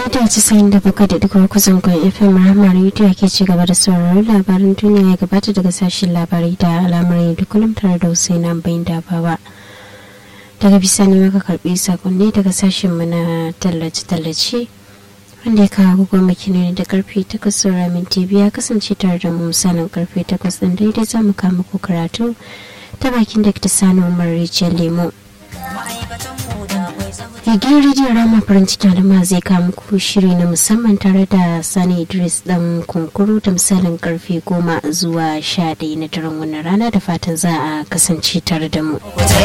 mita casa'in da bakwai da duka kusan kwan fm rahama rediyo ke ci gaba da sauraron labarin duniya ya gabata daga sashen labarai da al'amuran da kullum tare da husaina bayin dabawa daga bisani maka karbi sakonni daga sashen mu na tallace-tallace wanda ya kawo goma ne da karfe takwas saura minti biya kasance tare da mu misalin karfe takwas din daidai za mu kama ko karatu ta bakin da ta sani umar rijiyar lemo Igiyar rediyon rama farin cikin al'umma zai kawo muku shiri na musamman tare da Sani Idris dan kunkuru da misalin karfe goma zuwa sha ɗaya na daren wannan rana da fatan za a kasance tare da mu.